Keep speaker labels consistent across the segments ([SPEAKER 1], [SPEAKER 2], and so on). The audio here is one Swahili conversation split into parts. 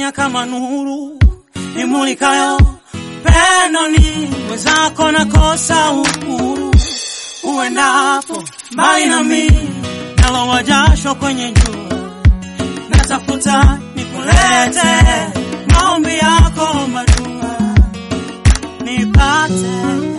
[SPEAKER 1] dunia kama nuru imulikayo pendo ni mwenzako nakosa uhuru uendapo mbali nami nalowa jasho kwenye jua natafuta nikulete maombi yako madua nipate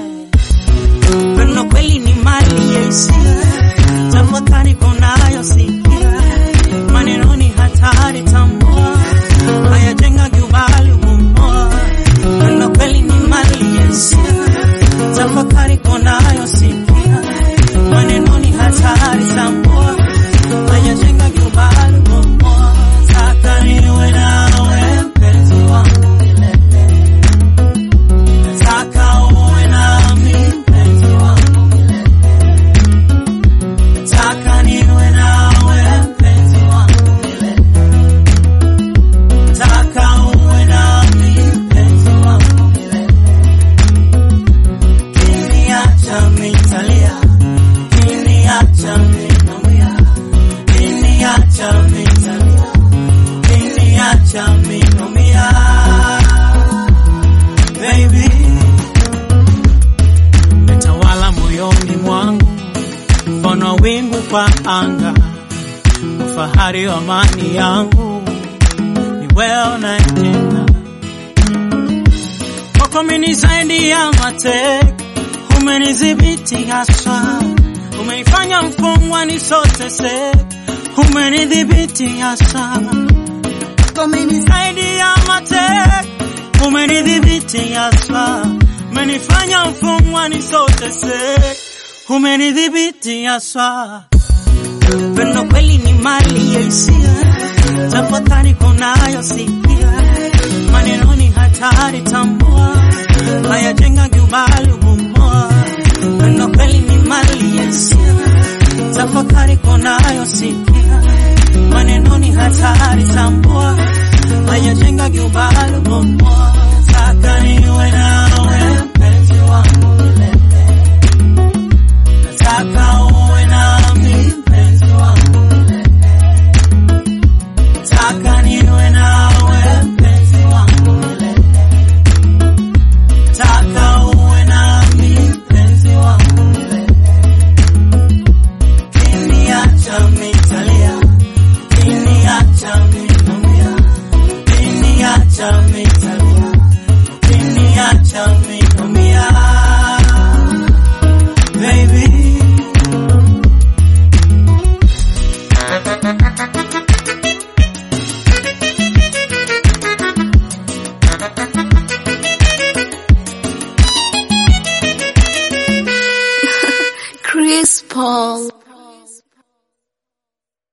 [SPEAKER 1] pendo kweli ni mali ya hisia tafakari konayo sikia maneno ni hatari tambua hayajenga jubali umoa pendo kweli ni mali ya hisia tafakari konayo sikia maneno ni hatari tambua hayajenga jubali umoa taka niwe nawe mpenzi wangu milele nataka uwe nami mpenzi wangu milele nataka niwe nawe mpenzi wangu milele nataka uwe nami mpenzi wangu milele kiniacha mitalia kiniacha minamia kiniacha mitalia kiniacha minamia baby metawala moyoni mwangu mfano wingu kwa anga ufahari wa amani yangu ni wewe unayejenga kwako mimi zaidi ya mateka umenidhibiti haswa umenifanya mfungwa nisoteseka umenidhibiti haswa kwako mimi zaidi ya mateka umenidhibiti haswa umenifanya mfungwa nisoteseka umenidhibiti haswa pendo kweli ni mali ya hisia tafakari konayo sikia maneno ni hatari tambua hayajenga jubali ubomoa pendo kweli ni mali ya hisia tafakari konayo sikia maneno ni hatari tambua hayajenga jubali ubomoa taka niwe nawe mpenzi wangu milele nataka uwe nami mpenzi wangu milele nataka niwe nawe mpenzi wangu milele nataka uwe nami mpenzi wangu milele kiniacha mitalia kiniacha minamia kiniacha mitalia kiniacha minamia baby
[SPEAKER 2] Chris Paul.